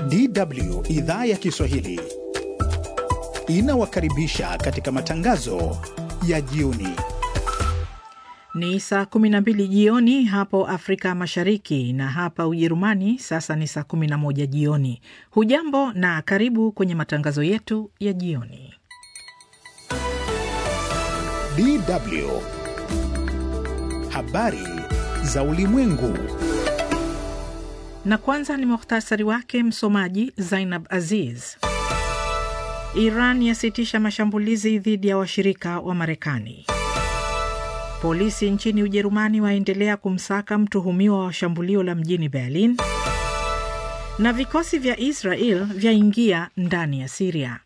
DW idhaa ya Kiswahili inawakaribisha katika matangazo ya jioni. Ni saa 12 jioni hapo Afrika Mashariki na hapa Ujerumani sasa ni saa 11 jioni. Hujambo na karibu kwenye matangazo yetu ya jioni. DW habari za ulimwengu. Na kwanza ni muhtasari wake, msomaji Zainab Aziz. Iran yasitisha mashambulizi dhidi ya washirika wa Marekani. Polisi nchini Ujerumani waendelea kumsaka mtuhumiwa wa shambulio la mjini Berlin. Na vikosi vya Israel vyaingia ndani ya Siria.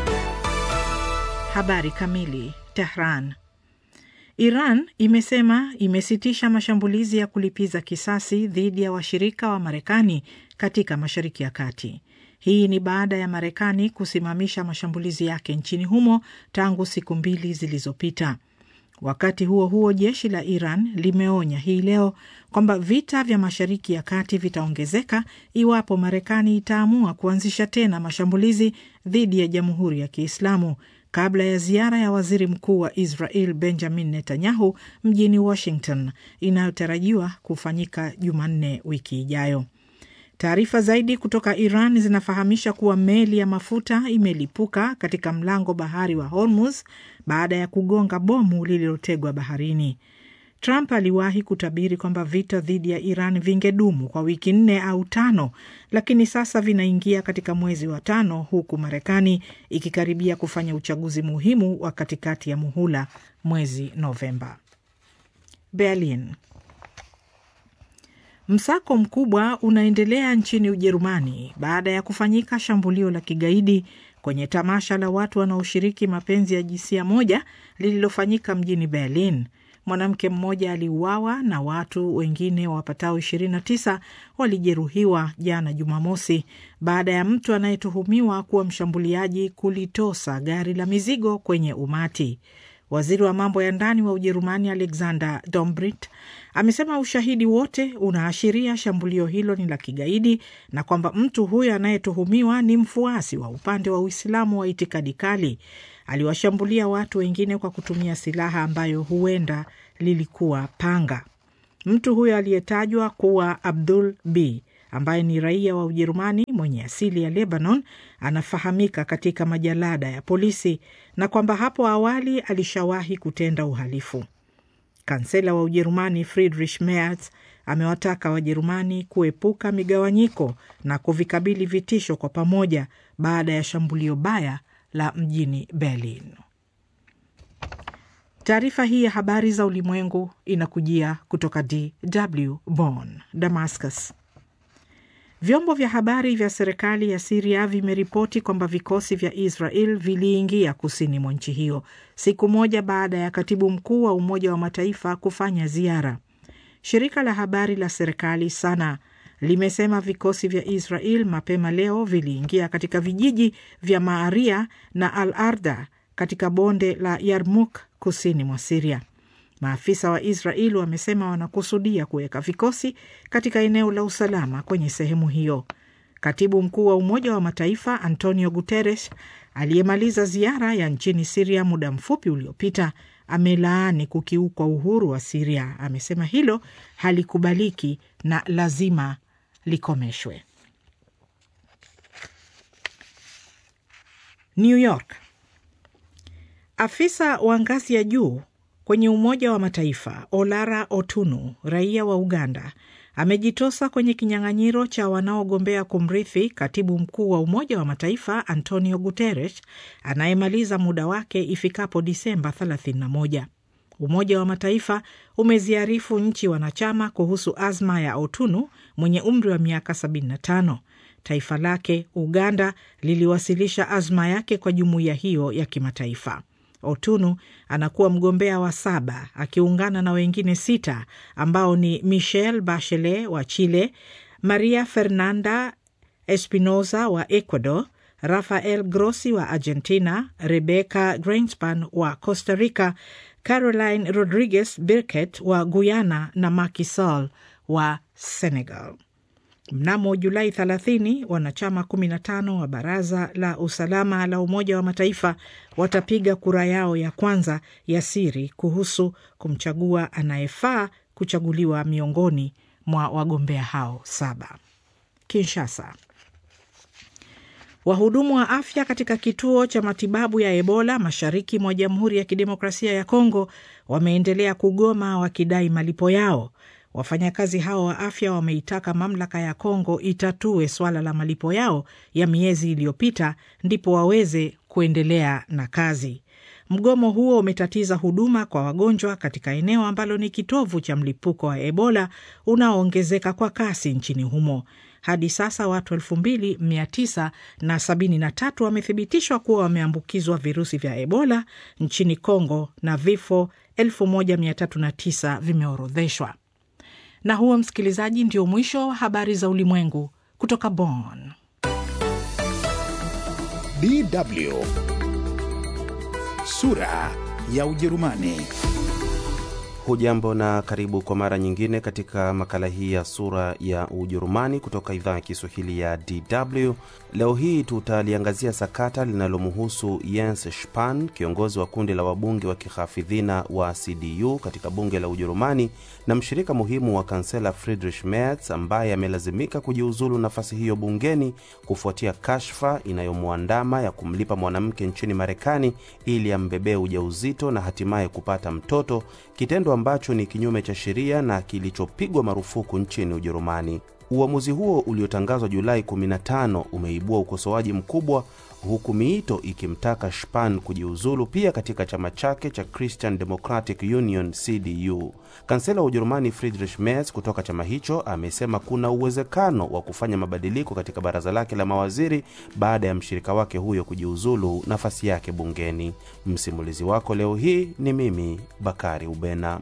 Habari kamili. Tehran. Iran imesema imesitisha mashambulizi ya kulipiza kisasi dhidi ya washirika wa Marekani katika Mashariki ya Kati. Hii ni baada ya Marekani kusimamisha mashambulizi yake nchini humo tangu siku mbili zilizopita. Wakati huo huo, jeshi la Iran limeonya hii leo kwamba vita vya Mashariki ya Kati vitaongezeka iwapo Marekani itaamua kuanzisha tena mashambulizi dhidi ya Jamhuri ya Kiislamu kabla ya ziara ya waziri mkuu wa Israel Benjamin Netanyahu mjini Washington inayotarajiwa kufanyika Jumanne wiki ijayo. Taarifa zaidi kutoka Iran zinafahamisha kuwa meli ya mafuta imelipuka katika mlango bahari wa Hormuz baada ya kugonga bomu lililotegwa baharini. Trump aliwahi kutabiri kwamba vita dhidi ya Iran vingedumu kwa wiki nne au tano, lakini sasa vinaingia katika mwezi wa tano, huku Marekani ikikaribia kufanya uchaguzi muhimu wa katikati ya muhula mwezi Novemba. Berlin. Msako mkubwa unaendelea nchini Ujerumani baada ya kufanyika shambulio la kigaidi kwenye tamasha la watu wanaoshiriki mapenzi ya jinsia moja lililofanyika mjini Berlin. Mwanamke mmoja aliuawa na watu wengine wapatao 29 walijeruhiwa jana Jumamosi baada ya mtu anayetuhumiwa kuwa mshambuliaji kulitosa gari la mizigo kwenye umati. Waziri wa mambo ya ndani wa Ujerumani Alexander Dobrindt amesema ushahidi wote unaashiria shambulio hilo ni la kigaidi na kwamba mtu huyo anayetuhumiwa ni mfuasi wa upande wa Uislamu wa itikadi kali. Aliwashambulia watu wengine kwa kutumia silaha ambayo huenda lilikuwa panga. Mtu huyo aliyetajwa kuwa Abdul B ambaye ni raia wa Ujerumani mwenye asili ya Lebanon anafahamika katika majalada ya polisi na kwamba hapo awali alishawahi kutenda uhalifu. Kansela wa Ujerumani Friedrich Merz amewataka Wajerumani kuepuka migawanyiko na kuvikabili vitisho kwa pamoja baada ya shambulio baya la mjini Berlin. Taarifa hii ya habari za ulimwengu inakujia kutoka DW Bonn. Damascus. Vyombo vya habari vya serikali ya Siria vimeripoti kwamba vikosi vya Israel viliingia kusini mwa nchi hiyo siku moja baada ya katibu mkuu wa Umoja wa Mataifa kufanya ziara. Shirika la habari la serikali SANA limesema vikosi vya Israel mapema leo viliingia katika vijiji vya Maaria na Al Arda katika bonde la Yarmuk kusini mwa Siria. Maafisa wa Israel wamesema wanakusudia kuweka vikosi katika eneo la usalama kwenye sehemu hiyo. Katibu mkuu wa Umoja wa Mataifa Antonio Guterres aliyemaliza ziara ya nchini Siria muda mfupi uliopita amelaani kukiukwa uhuru wa Siria. Amesema hilo halikubaliki na lazima likomeshwe. New York. Afisa wa ngazi ya juu kwenye Umoja wa Mataifa Olara Otunu, raia wa Uganda, amejitosa kwenye kinyang'anyiro cha wanaogombea kumrithi katibu mkuu wa Umoja wa Mataifa Antonio Guterres anayemaliza muda wake ifikapo Disemba 31. Umoja wa Mataifa umeziarifu nchi wanachama kuhusu azma ya Otunu mwenye umri wa miaka 75. Taifa lake Uganda liliwasilisha azma yake kwa jumuiya hiyo ya kimataifa. Otunu anakuwa mgombea wa saba akiungana na wengine sita ambao ni Michelle Bachelet wa Chile, Maria Fernanda Espinosa wa Ecuador, Rafael Grossi wa Argentina, Rebecca Greenspan wa Costa Rica, Caroline Rodriguez Birket wa Guyana na Macky Sall wa Senegal. Mnamo Julai 30 wanachama 15 wa Baraza la Usalama la Umoja wa Mataifa watapiga kura yao ya kwanza ya siri kuhusu kumchagua anayefaa kuchaguliwa miongoni mwa wagombea hao saba. Kinshasa. Wahudumu wa afya katika kituo cha matibabu ya Ebola mashariki mwa Jamhuri ya Kidemokrasia ya Kongo wameendelea kugoma wakidai malipo yao. Wafanyakazi hao wa afya wameitaka mamlaka ya Kongo itatue swala la malipo yao ya miezi iliyopita ndipo waweze kuendelea na kazi. Mgomo huo umetatiza huduma kwa wagonjwa katika eneo ambalo ni kitovu cha mlipuko wa Ebola unaoongezeka kwa kasi nchini humo. Hadi sasa watu elfu mbili mia tisa na sabini na tatu wamethibitishwa kuwa wameambukizwa virusi vya Ebola nchini Kongo na vifo elfu moja mia tatu na tisa vimeorodheshwa. Na huo, msikilizaji, ndio mwisho wa habari za ulimwengu kutoka Bonn. DW sura ya Ujerumani. Hujambo na karibu kwa mara nyingine katika makala hii ya sura ya Ujerumani kutoka idhaa ya Kiswahili ya DW. Leo hii tutaliangazia sakata linalomhusu Jens Spahn, kiongozi wa kundi la wabunge wa kihafidhina wa CDU katika bunge la Ujerumani na mshirika muhimu wa kansela Friedrich Merz ambaye amelazimika kujiuzulu nafasi hiyo bungeni kufuatia kashfa inayomwandama ya kumlipa mwanamke nchini Marekani ili ambebee ujauzito na hatimaye kupata mtoto, kitendo ambacho ni kinyume cha sheria na kilichopigwa marufuku nchini Ujerumani. Uamuzi huo uliotangazwa Julai 15 umeibua ukosoaji mkubwa huku miito ikimtaka Spahn kujiuzulu pia katika chama chake cha Christian Democratic Union CDU. Kansela wa Ujerumani Friedrich Merz kutoka chama hicho amesema kuna uwezekano wa kufanya mabadiliko katika baraza lake la mawaziri baada ya mshirika wake huyo kujiuzulu nafasi yake bungeni. Msimulizi wako leo hii ni mimi Bakari Ubena.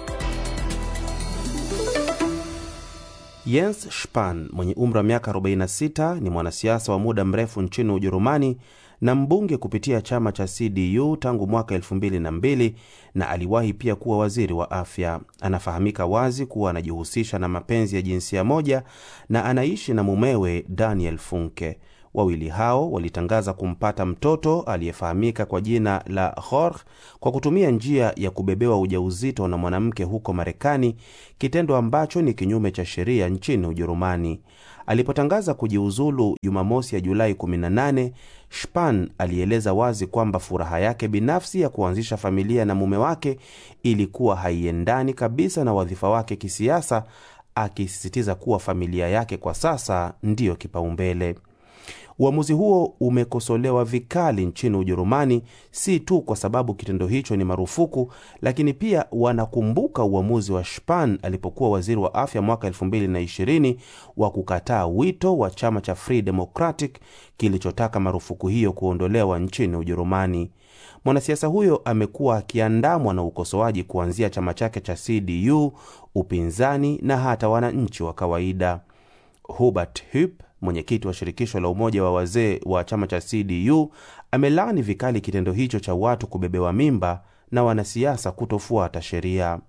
Jens Spahn mwenye umri wa miaka 46 ni mwanasiasa wa muda mrefu nchini Ujerumani na mbunge kupitia chama cha CDU tangu mwaka 2002 na aliwahi pia kuwa waziri wa afya. Anafahamika wazi kuwa anajihusisha na mapenzi ya jinsia moja na anaishi na mumewe Daniel Funke. Wawili hao walitangaza kumpata mtoto aliyefahamika kwa jina la Jorge kwa kutumia njia ya kubebewa ujauzito na mwanamke huko Marekani, kitendo ambacho ni kinyume cha sheria nchini Ujerumani. Alipotangaza kujiuzulu Jumamosi ya Julai 18, Spahn alieleza wazi kwamba furaha yake binafsi ya kuanzisha familia na mume wake ilikuwa haiendani kabisa na wadhifa wake kisiasa, akisisitiza kuwa familia yake kwa sasa ndiyo kipaumbele. Uamuzi huo umekosolewa vikali nchini Ujerumani, si tu kwa sababu kitendo hicho ni marufuku, lakini pia wanakumbuka uamuzi wa Spahn alipokuwa waziri wa afya mwaka 2020 wa kukataa wito wa chama cha Free Democratic kilichotaka marufuku hiyo kuondolewa nchini Ujerumani. Mwanasiasa huyo amekuwa akiandamwa na ukosoaji kuanzia chama chake cha CDU, upinzani na hata wananchi wa kawaida. Hubert Hupp mwenyekiti wa shirikisho la umoja wa wazee wa chama cha CDU amelaani vikali kitendo hicho cha watu kubebewa mimba na wanasiasa kutofuata sheria.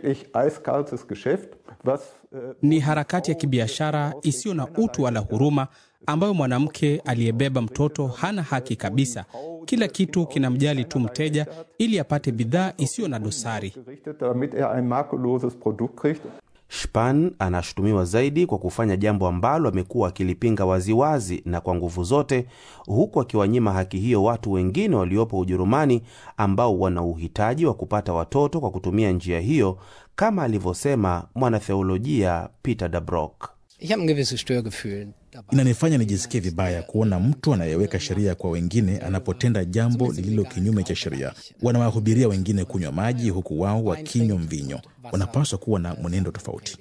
Ni harakati ya kibiashara isiyo na utu wala huruma, ambayo mwanamke aliyebeba mtoto hana haki kabisa. Kila kitu kinamjali tu mteja ili apate bidhaa isiyo na dosari. Spahn anashutumiwa zaidi kwa kufanya jambo ambalo amekuwa akilipinga waziwazi na kwa nguvu zote, huku akiwanyima haki hiyo watu wengine waliopo Ujerumani ambao wana uhitaji wa kupata watoto kwa kutumia njia hiyo, kama alivyosema mwanatheolojia Peter Dabrock. Inanifanya nijisikie vibaya kuona mtu anayeweka sheria kwa wengine anapotenda jambo lililo kinyume cha sheria. Wanawahubiria wengine kunywa maji huku wao wakinywa mvinyo. Wanapaswa kuwa na mwenendo tofauti.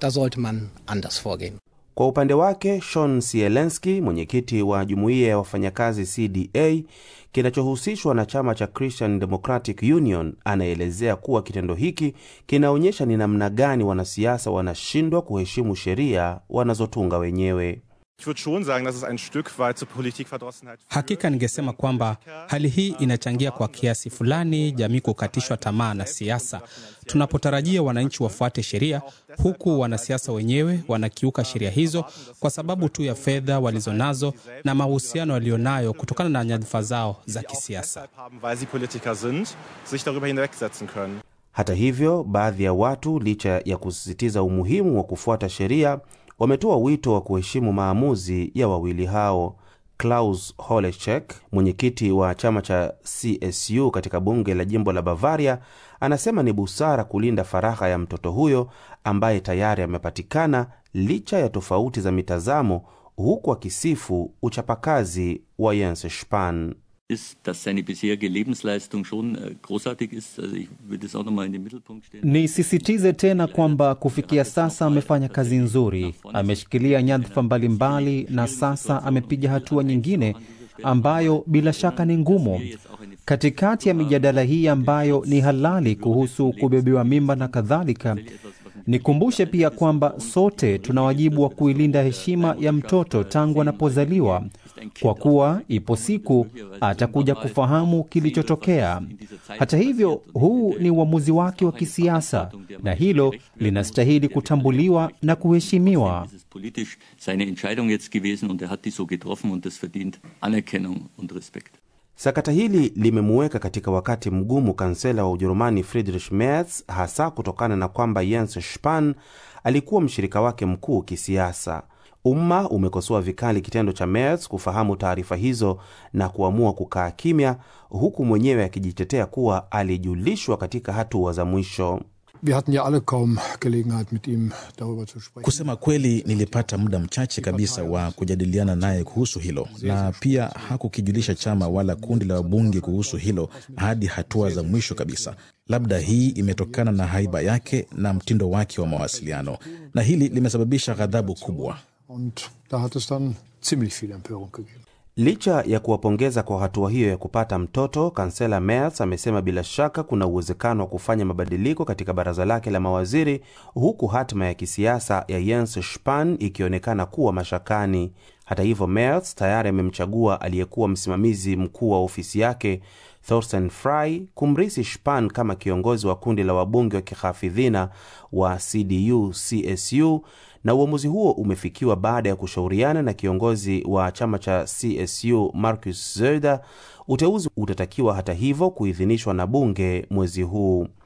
Kwa upande wake Shon Sielenski, mwenyekiti wa jumuiya ya wafanyakazi CDA kinachohusishwa na chama cha Christian Democratic Union, anaelezea kuwa kitendo hiki kinaonyesha ni namna gani wanasiasa wanashindwa kuheshimu sheria wanazotunga wenyewe. Hakika ningesema kwamba hali hii inachangia kwa kiasi fulani jamii kukatishwa tamaa na siasa, tunapotarajia wananchi wafuate sheria, huku wanasiasa wenyewe wanakiuka sheria hizo kwa sababu tu ya fedha walizonazo na mahusiano walionayo kutokana na nyadhifa zao za kisiasa. Hata hivyo, baadhi ya watu, licha ya kusisitiza umuhimu wa kufuata sheria, wametoa wito wa kuheshimu maamuzi ya wawili hao. Klaus Holechek, mwenyekiti wa chama cha CSU katika bunge la jimbo la Bavaria, anasema ni busara kulinda faragha ya mtoto huyo ambaye tayari amepatikana licha ya tofauti za mitazamo, huku akisifu uchapakazi wa Jens Spahn. Nisisitize tena kwamba kufikia sasa amefanya kazi nzuri, ameshikilia nyadhifa mbalimbali na sasa amepiga hatua nyingine ambayo bila shaka ni ngumu. Katikati ya mijadala hii ambayo ni halali kuhusu kubebewa mimba na kadhalika, nikumbushe pia kwamba sote tuna wajibu wa kuilinda heshima ya mtoto tangu anapozaliwa, kwa kuwa ipo siku atakuja kufahamu kilichotokea. Hata hivyo, huu ni uamuzi wake wa kisiasa na hilo linastahili kutambuliwa na kuheshimiwa. Sakata hili limemuweka katika wakati mgumu kansela wa Ujerumani Friedrich Merz, hasa kutokana na kwamba Jens Spahn alikuwa mshirika wake mkuu kisiasa. Umma umekosoa vikali kitendo cha Merz kufahamu taarifa hizo na kuamua kukaa kimya, huku mwenyewe akijitetea kuwa alijulishwa katika hatua za mwisho. Kusema kweli, nilipata muda mchache kabisa wa kujadiliana naye kuhusu hilo, na pia hakukijulisha chama wala kundi la wabunge kuhusu hilo hadi hatua za mwisho kabisa. Labda hii imetokana na haiba yake na mtindo wake wa mawasiliano, na hili limesababisha ghadhabu kubwa. Licha ya kuwapongeza kwa hatua hiyo ya kupata mtoto, kansela Merz amesema bila shaka kuna uwezekano wa kufanya mabadiliko katika baraza lake la mawaziri, huku hatima ya kisiasa ya Jens Spahn ikionekana kuwa mashakani. Hata hivyo, Merz tayari amemchagua aliyekuwa msimamizi mkuu wa ofisi yake Thorsten Frey kumrisi Spahn kama kiongozi wa kundi la wabunge wa kihafidhina wa CDU CSU na uamuzi huo umefikiwa baada ya kushauriana na kiongozi wa chama cha CSU Markus Söder. Uteuzi utatakiwa hata hivyo kuidhinishwa na bunge mwezi huu.